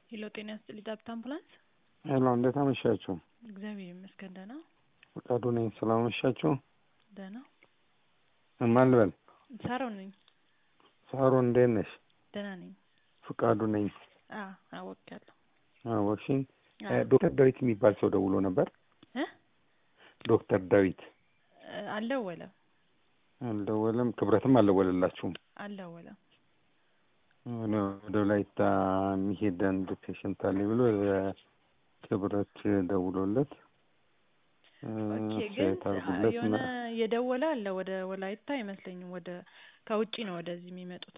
ሄሎ ጤና ይስጥልኝ ጠብታ አምቡላንስ። ሄሎ እንዴት አመሻችሁ? እግዚአብሔር ይመስገን ደህና ፈቃዱ ነኝ። ስላመሻችሁ ደህና። ማን ልበል? ሳሮን ነኝ። ሳሮን እንዴት ነሽ? ደህና ነኝ። ፈቃዱ ነኝ። አ አወቅያለሁ። አወቅሽኝ? አዎ። ዶክተር ዳዊት የሚባል ሰው ደውሎ ነበር። እ ዶክተር ዳዊት እ አልደወለም አልደወለም። ክብረትም አልደወለላችሁም? አልደወለም። ወደ ወደ ወላይታ የሚሄድ አንድ ፔሽንት አለኝ ብሎ ክብረት ደውሎለት እ ኦኬ ግን አስተያየት አድርጉለት የሆነ እና የደወለ አለ ወደ ወላይታ አይመስለኝም። ወደ ከውጪ ነው ወደዚህ የሚመጡት።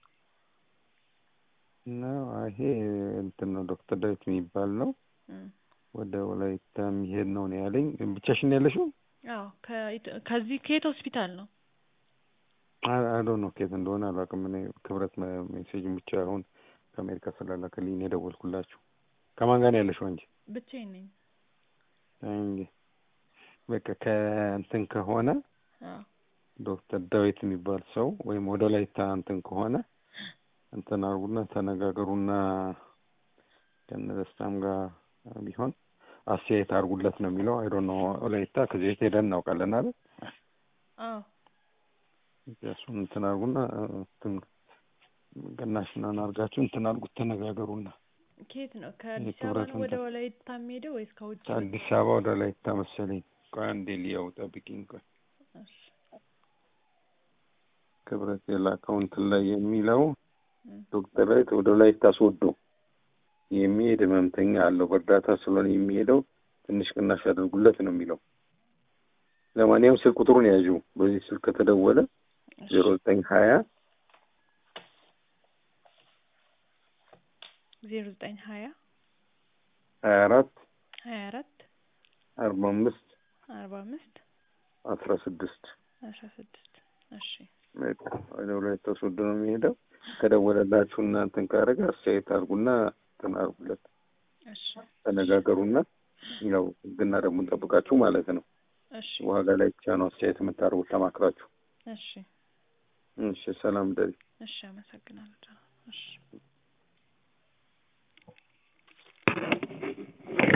እና ይሄ እንትን ነው ዶክተር ዳዊት የሚባል ነው። እም። ወደ ወላይታ የሚሄድ ነው ነው ያለኝ። ብቻሽን ያለሽው? አዎ ከኢት- ከዚህ ከየት ሆስፒታል ነው? አዶ ነው ከየት እንደሆነ አላውቅም። እኔ ክብረት መ- ሜሴጅን ብቻ አሁን ከአሜሪካ ስላላከልኝ ነው የደወልኩላችሁ። ከማን ጋር ነው ያለሽው አንቺ? ብቻዬን ነኝ። አይ እንጂ በቃ ከእንትን ከሆነ አዎ ዶክተር ዳዊት የሚባል ሰው ወይም ወደ ወላይታ እንትን ከሆነ እንትን አርጉና ተነጋገሩና ከነ ደስታም ጋር ቢሆን አስተያየት አርጉለት ነው የሚለው። አይ ዶንት ኖ ወላይታ ከዚህ በፊት ሄደን እናውቃለን አይደል? አዎ እሱን እንትን አርጉና እንትን ቅናሽ ምናምን አርጋችሁ እንትን አርጉት ተነጋገሩና ከየት ነው? ከአዲስ አበባ የክብረት ነው ወደ እንትን ወላይታ የሚሄደው ወይስ ከውጭ? ነው? ከአዲስ አበባ ወደ ወላይታ መሰለኝ። ቆይ አንዴ ልየው፣ ጠብቂኝ። ቆይ እሺ ክብረት የላከው እንትን ላይ የሚለው እም። ዶክተር ዳዊት ወደ ወላይታ ሶዶ የሚሄድ ህመምተኛ አለው በእርዳታ ስለሆነ የሚሄደው ትንሽ ቅናሽ ያደርጉለት ነው የሚለው። ለማንኛውም ስልክ ቁጥሩን ያዡ። በዚህ ስልክ ከተደወለ እሺ ዜሮ ዘጠኝ ሀያ ዜሮ ዘጠኝ ሀያ ሀያ አራት ሀያ አራት አርባ አምስት አርባ አምስት አስራ ስድስት አስራ ስድስት እሺ በቃ ወደ ወላይታ ሶዶ ነው የሚሄደው። ከደወለላችሁ እና እንትን ካደረገ አስተያየት አድርጉና እንትን አድርጉለት፣ እሺ ተነጋገሩና ያው ህግና ደግሞ ጠብቃችሁ ማለት ነው። እሺ ዋጋ ላይ ብቻ ነው አስተያየት የምታደርጉት ተማክራችሁ። እሺ እሺ፣ ሰላም ደሪ እሺ አመሰግናለሁ። እሺ